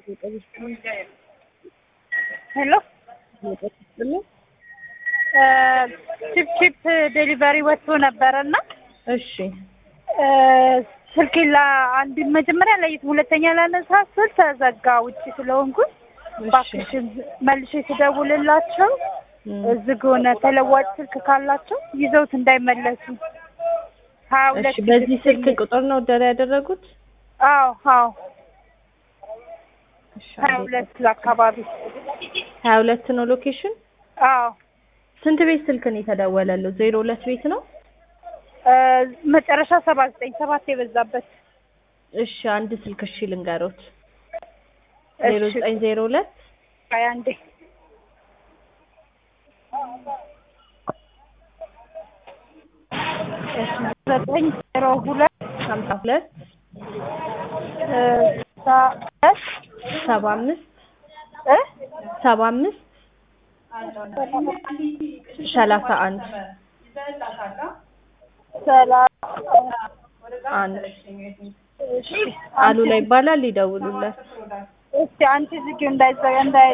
ሄሎ ቺፕ ቺፕ ዴሊቨሪ ወጥቶ ነበረና እሺ ስልኬ ለአንድ መጀመሪያ ለይት ሁለተኛ ላነሳ ስል ተዘጋ ውጭ ስለሆንኩኝ እባክሽን መልሼ ስደውልላቸው ዝግ ሆነ። ተለዋጭ ስልክ ካላቸው ይዘውት እንዳይመለሱ ሀያ ሁለት እሺ በዚህ ስልክ ቁጥር ነው ደረ ያደረጉት? አዎ አዎ እሺ ሀያ ሁለት አካባቢ ሀያ ሁለት ነው ሎኬሽን። አዎ ስንት ቤት ስልክ ነው የተደወለለው? ዜሮ ሁለት ቤት ነው። መጨረሻ ሰባ ዘጠኝ ሰባት የበዛበት እሺ አንድ ስልክ እሺ ልንገሮት። ዜሮ እሺ ዘጠኝ ዜሮ ሁለት ሀያ አንዴ እሺ ዘጠኝ ዜሮ ሁለት ሀምሳ ሁለት ስልሳ ሁለት ሰባ አምስት እ ሰባ አምስት ሰላሳ አንድ ሰላሳ አንድ እሺ አሉላ ይባላል። ይደውሉለት። እስቲ አንቺ ዝጊው እንዳይዘጋ እንዳይ